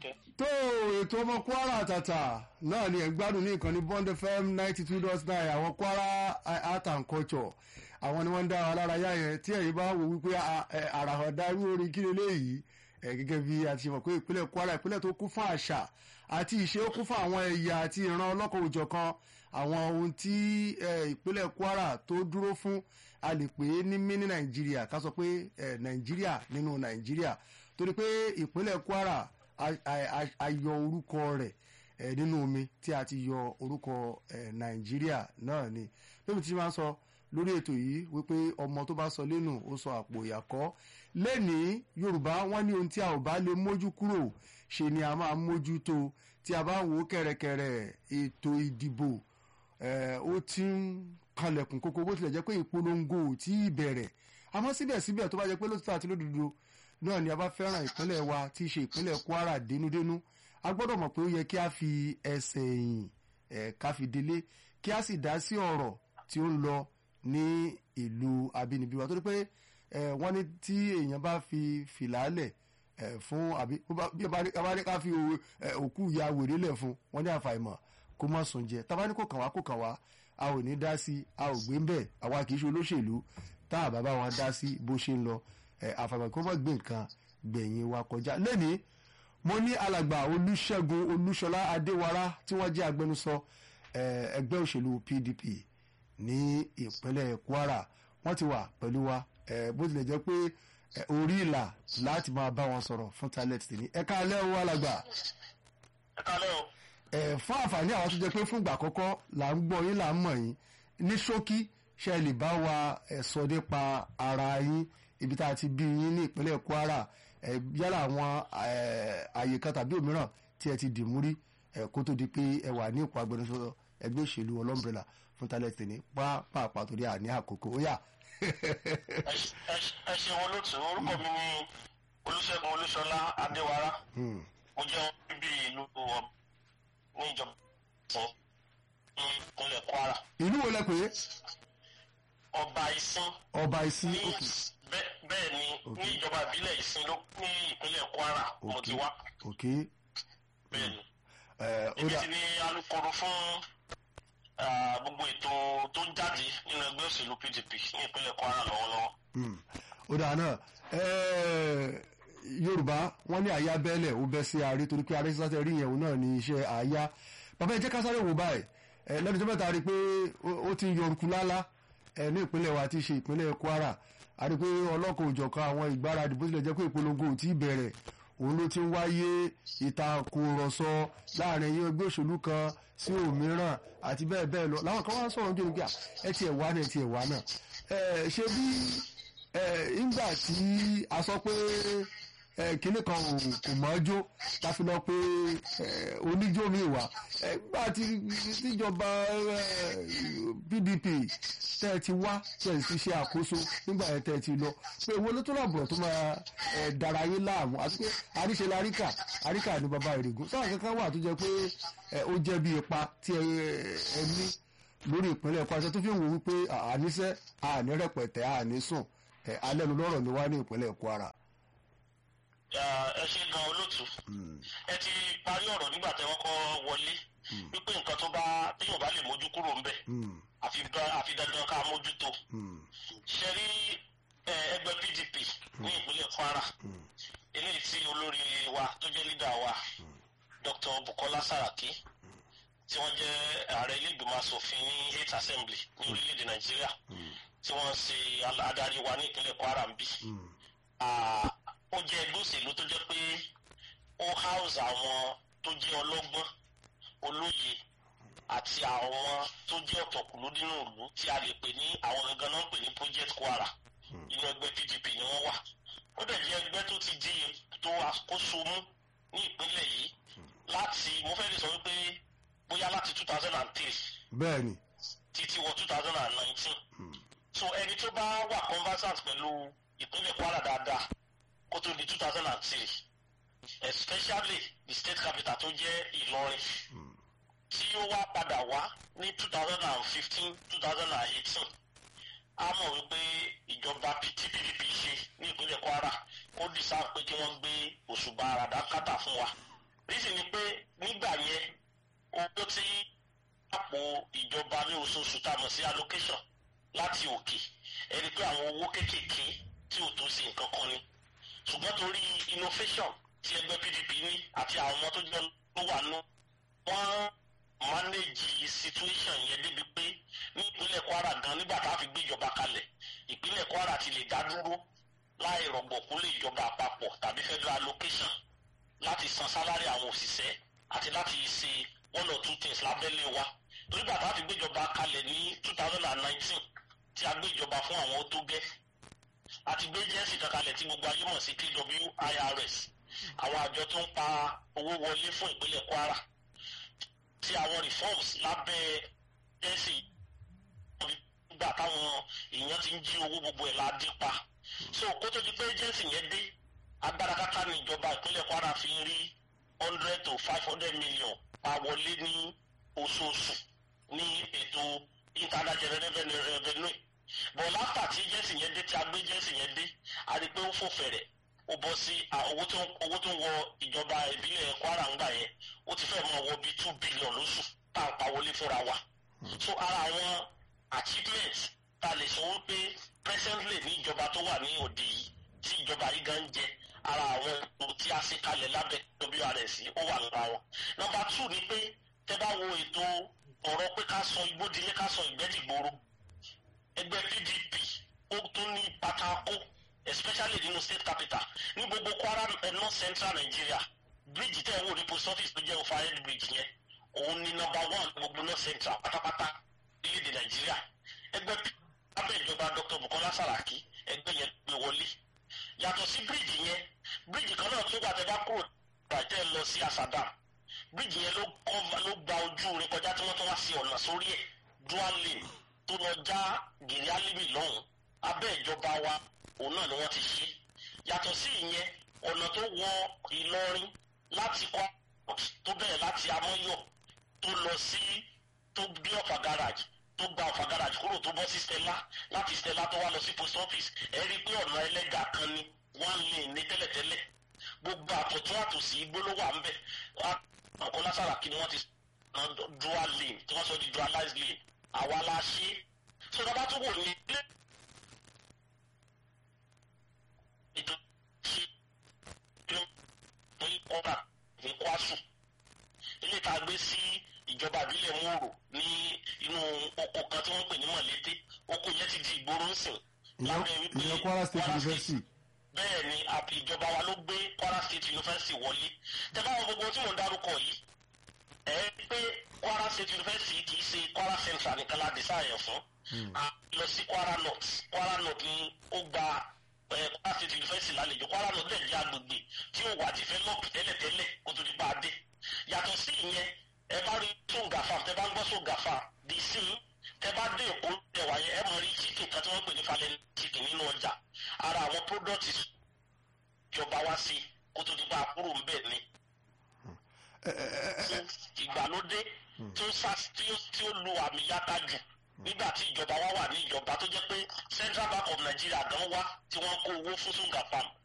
kẹ́. tó ètò ọmọ kwara àtàtà náà ni ẹ̀ ń gbádùn ní ìkànnì bond fm ninety two dot nine àwọn kwara art and culture àwọn ni wọ́n ń dá wa lára yá yẹn tí ẹ̀yin bá wò wípé àràhàdá irú orin kí leléyìí ẹ̀ gẹ́gẹ́ bí a ti mọ̀ pé ìpínlẹ̀ kwara ìpínlẹ̀ tó kún fún àṣà àti ìṣe ó kún fún àwọn ẹ̀yà àti ìran ọlọ́kọ̀ òjọ̀kan àwọn ohun tí ìpínlẹ̀ kwara tó dúró fún a lè pè é ní mí ní nàìjíríà ká sọ pé nàìjíríà nínú nàìjíríà torí pé ìpínlẹ̀ kwara a yọ orúkọ rẹ̀ nínú omi tí a ti yọ orúkọ nàìjíríà náà ni lóbi tí máa ń sọ lórí ètò yìí wípé ọmọ tó bá sọ lẹ́nu ó sọ àpò ìyàkọ́ lẹ́nìí yorùbá wọn ní ohun tí a ò bá lè mójú kúrò ṣe ni a máa mójú tó tí a bá ń wò ó kẹ̀rẹ̀kẹ̀rẹ̀ ètò ìdìbò ó ti ń kanlẹ̀kùn kókó bó tilẹ̀ jẹ́ pé ìpolongo ò tí ì bẹ̀rẹ̀ àmọ́ síbẹ̀síbẹ̀ tó bá jẹ́ pé lótìtọ́ àti lódodo náà ni a bá fẹ́ràn ìpínlẹ̀ wa tí í ṣe ìpínlẹ̀ kwara dénúdénú a gbọ́dọ̀ mọ̀ pé ó yẹ kí a fi ẹsẹ̀ ẹ̀yìn ká fi délé kí a sì dá sí ọ̀rọ̀ tí ó ń lọ ní ìlú abínibí wa torí pé wọ́n ní tí èèyàn bá fi fìlàálẹ̀ fún àbí bí a bá ní ká fi òkú ìyá wèrè lẹ̀ fún wọ́n ní àfàìmọ̀ kó má sùn jẹ tá a bá ní kó kàn wá kó kàn wá a ò ní dá sí a ò gbé ń bẹ̀ àwa kì í ṣe olóṣèlú tá a bá bá wọn dá sí bó ṣe ń lọ àfàìmọ̀ kó má gbé nǹkan gbẹ̀yìn wa kọjá lẹ́nìí mo ní alàgbà olùṣègùn olúṣọlá adéwárá tí wọ́n jẹ́ agbẹnusọ ẹgbẹ́ òṣèlú pdp ní ìpínlẹ̀ kwara wọ́n ti wà pẹ̀lú wa bó tilẹ̀ jẹ́ pé orí ìlà láti máa bá wọn sọ̀rọ̀ fún talent tèmi ẹ káalẹ́ o alàgbà. ẹ káalẹ́ o. fún àǹfààní àwọn tó jẹ́ pé fúngbà àkọ́kọ́ là ń gbọ́ yín là ń mọ̀ yín ní ṣókí ṣe lè bá wa sọ nípa ara yín ibi tá a ti bí yín ní ìpínlẹ̀ kwara yálà àwọn àyè kan tàbí òmíràn tí ẹ ti dì mú rí kó tó di pé ẹ wà ní ipò agbẹnusọ ẹgbẹ́ òṣèlú ọlọ́mbrẹ́là fún talent ní pàápàá torí àní àkókò ó yà. ẹ ṣeun olóòtú orúkọ mi ni olùṣègùn olúṣọlá adéwárá mo jẹ́ bíbí ìlú ní ìjọba ìsìn ní ìpínlẹ̀ kwara. ìlú wo lẹ pè é. ọba ìsìn. ọba ìsìn ní ok bẹ́ẹ̀ ni ní ìjọba ìbílẹ̀ ìsìn ló ní ìpínlẹ̀ kwara mo ti wá. ok bẹ́ẹ̀ ni ẹ ó èmi dà sì ni alukoro fún gbogbo ètò tó ń jáde nínú ẹgbẹ́ òṣèlú pdp ní ìpínlẹ̀ kwara lọ́wọ́lọ́wọ́. Mm. ó dà náà ẹ yorùbá wọn ní àyà bẹ́ẹ̀lẹ̀ ó bẹ́ sí ààrẹ torí pé ààrẹ sísá rí yẹn òun náà ní iṣẹ́ àyà bàbá ẹ jẹ́ ká sáré wò báyìí ẹ lẹ́nu tó mẹ́ta rí i pé ó- ó ti ń yọ orúkú lálá ẹ ní ìpínlẹ̀ wa ti ṣe ìpínlẹ̀ kwara a rí i pé ọlọ́kọ̀ òjọ̀kan àwọn ìgbáradì bó tilẹ̀ jẹ́ pé ìpolongo ò tí ì bẹ̀rẹ̀ òun ló ti ń wáyé ìtakùrọ̀sọ láàrin ẹ̀yìn ẹgbẹ́ òṣèlú kan sí òmíràn àti bẹ́ẹ̀ bẹ́ẹ̀ lọ làwọn kan wá ń sọ̀rọ̀ ojú nígbà ẹ tiẹ̀ wá náà ẹ tiẹ̀ wá náà ẹ ṣe bí ẹ ìgbà tí a sọ pé ẹ kíní kan ò kò mọ́ jó láfi lọ pé ẹ oníjó mi wà ẹ gbà tí tíjọba ẹ pdp tẹ ẹ ti wá tẹ ẹ ti ṣe àkóso nígbà yẹn tẹ ẹ ti lọ pé èwo ló tó làbùrọ̀ tó máa ẹ dára yín láàmú àti pé àríṣe la àríkà àríkà ni bàbá ìrègùn sáà kankan wà tó jẹ pé ẹ ó jẹ́ bí ipa tí ẹ ẹ ní lórí ìpínlẹ̀ kwara tó fi ń wò wípé àníṣe àní rẹpẹtẹ àní sùn ẹ alẹ́ nu lọ́rọ̀ ni wá ní ìpínlẹ̀ kwara. ẹ ṣe gan olóòtú ẹ ti parí ọ̀rọ̀ nígbà tẹ́ wọ́n kọ́ wọlé wípé nǹkan tó bá téèyàn bá lè mójú kúrò ńbẹ̀ Mm, àfi dá- àfi dandan ká mójútó mm, ṣe rí ẹ, ẹgbẹ́ pdp ní ìpínlẹ̀ kwara mm, eléyìí tí olórí wa tó jẹ́ lídà wa dr bukola saraki tí wọ́n jẹ́ ààrẹ ilé ìgbìmọ̀ asòfin ní eight assembly ní orílẹ̀-èdè nàìjíríà mm, tí wọ́n ṣe al- adarí wa ní ìpínlẹ̀ kwara ń bí mm, Ah, ó jẹ́ ẹgbẹ́ òṣèlú tó jẹ́ pé ó house àwọn tó jẹ́ ọlọ́gbọ́n olóye àti àwọn tó jẹ́ ọ̀tọ̀kùlú nínú ìlú tí a lè pè ní àwọn gangan náà ń pè ní project kwara inú ẹgbẹ́ pdp ni wọ́n wà ó dẹ̀ jẹ́ ẹgbẹ́ tó ti di ètò àkóso mú ní ìpínlẹ̀ yìí láti mo fẹ́ lè sọ wípé bóyá láti two thousand and three bẹ́ẹ̀ ni títí wọ two thousand and nineteen mm, so ẹni tó bá wà conversant pẹ̀lú ìpínlẹ̀ kwara dáadáa kó tó di two thousand and three especially the state capital tó jẹ́ ìlọrin mm, tí ó wá padà wá ní two thousand and fifteen two thousand and eighteen a mọ̀ wípé ìjọba tí pdp ṣe ní ìpínlẹ̀ kwara ó dìsáà pé kí wọ́n gbé òṣùbà àràdákátà fún wa rísì ni pé nígbà yẹn owó tí àpò ìjọba ní oṣooṣù tá a mọ̀ sí allocation láti òkè ẹni pé àwọn owó kéékèèké tí ò tó sí nǹkan kan ni ṣùgbọ́n torí innovation tí ẹgbẹ́ pdp ní àti àwọn ọmọ tó jẹ́ ló wà nù wọ́n manage situation yẹn débi pé ní ìpínlẹ̀ kwara gan nígbà tá a fi gbé ìjọba kalẹ̀ ìpínlẹ̀ kwara ti lè dá dúró láì rọ̀gbọ̀kú lé ìjọba àpapọ̀ tàbí federal allocation láti san sálárì àwọn òṣìṣẹ́ àti láti ṣe one or two things lábẹ́lé wa torí bàtà àti gbéjọba kalẹ̀ ní two thousand and nineteen tí a gbéjọba fún àwọn tó gẹ́ àti gbé jẹ́sì kankalẹ̀ tí gbogbo ayé mọ̀ sí KWIRS àwọn àjọ tó ń pa owó wọlé fún ìpínlẹ̀ Kwara tí àwọn reforms lábẹ́ jẹ́sì nígbà táwọn èèyàn ti ń jí owó gbogbo ẹ̀ la dín pa so kó tó di pé jẹ́sì yẹn dé agbára káká ní ìjọba ìpínlẹ̀ Kwara fi rí hundred to five hundred million pa wọlé ní oṣooṣù ní ètò internal general revenue bọ̀ láfà tí jẹ́sì yẹn dé tí a gbé jẹ́sì yẹn dé a rí i pé ó fò fẹ̀rẹ̀ ó bọ́ sí owó tó owó tó wọ ìjọba ìbílẹ̀ Kwara ń gbà yẹn ó ti fẹ́ mọ wọ bíi two billion lóṣù tá à ń pa wọlé fúnra wa so ara àwọn achievement tá a lè sọ wípé presently ní ìjọba tó wà ní òde yìí tí ìjọba yìí gan ń jẹ ara àwọn ètò tí a ṣe kalẹ̀ lábẹ́ WRS ó wà lára wọn. nọ́mbà two ni pé tẹ́ bá wo ètò ọ̀rọ̀ pé ká sọ igbódilé ká sọ ìgbẹ́dìgbòro ẹgbẹ́ PDP ó tún ní pátákó especially nínú state capital ní gbogbo Kwara north central Nigeria bridge tẹ́ ẹ wò ní post office tó jẹ́ overhead bridge yẹn òun ní nọ́mbà one gbogbo north central pátápátá orílẹ̀-èdè Nàìjíríà ẹgbẹ́ abẹ́ ìjọba Dr. Bukola Saraki ẹgbẹ́ yẹn gbé wọlé yàtọ̀ sí bíríìjì yẹn bíríìjì kan náà tó wà tẹ́ bá kúrò bàjẹ́ lọ sí Asadam bíríìjì yẹn ló ló gba ojú rẹ̀ kọjá tí wọ́n tún wá sí ọ̀nà sórí ẹ̀ dual lane tó lọ já gèrè alimi lọ́hùn abẹ́ ìjọba wa òun náà ni wọ́n ti ṣe yàtọ̀ sí ìyẹn ọ̀nà tó wọ Ìlọrin láti kọ́ tó bẹ̀rẹ̀ láti Amọ́yọ̀ tó lọ sí tó gbé ọ̀fà garage tó gba ọ̀fà garage kúrò tó bọ́ sí Stella láti Stella tó wá lọ sí post office ẹ rí i pé ọ̀nà ẹlẹ́gà kan ni one lane ní tẹ́lẹ̀tẹ́lẹ̀ gbogbo àtọ̀tún àtòsí gbólóhùn à ń bẹ̀ Bukola Saraki ni wọ́n ti dual lane tí wọ́n sọ di dualized lane àwa la ṣe so dábàá tó wò ní ilé ètò ṣe ní ọ̀rà ní Kwasu ilé tá a gbé sí ìjọba ìbílẹ̀ Mòrò ní inú oko kan tí wọ́n pè ní Mọ̀lété oko yẹn ti di ìgboro ń sìn. ìyẹn Kwara State University. bẹ́ẹ̀ ni ìjọba wa ló gbé Kwara State University wọlé tẹ́lá àwọn gbogbo tí mò ń dárúkọ yìí ẹ pé Kwara State University kì í ṣe Kwara Central nìkan la design fún a lọ sí Kwara North Kwara North ni ó gba Kwara State University lálejò Kwara North dẹ̀ jẹ́ agbègbè tí ó wà develop tẹ́lẹ̀tẹ́lẹ̀ kó tó di pa á dé yàtọ̀ sí ìyẹn ẹ bá rí sóńgàfà tẹ bá ń gbọ́ sóńgàfà dì sí tẹ bá dé èkó ẹwà yẹn ẹ mọ rí chicken kan tí wọ́n pè ní falẹ̀ chicken nínú ọjà ara àwọn product ìjọba wá sí kó tó di pa àkúrò ń bẹ̀ ni ìgbàlódé tí ó lu àmì yáta jù nígbà tí ìjọba wa wà ní ìjọba tó jẹ́ pé Central Bank of Nigeria gan wá tí wọ́n kó owó fún sunga farm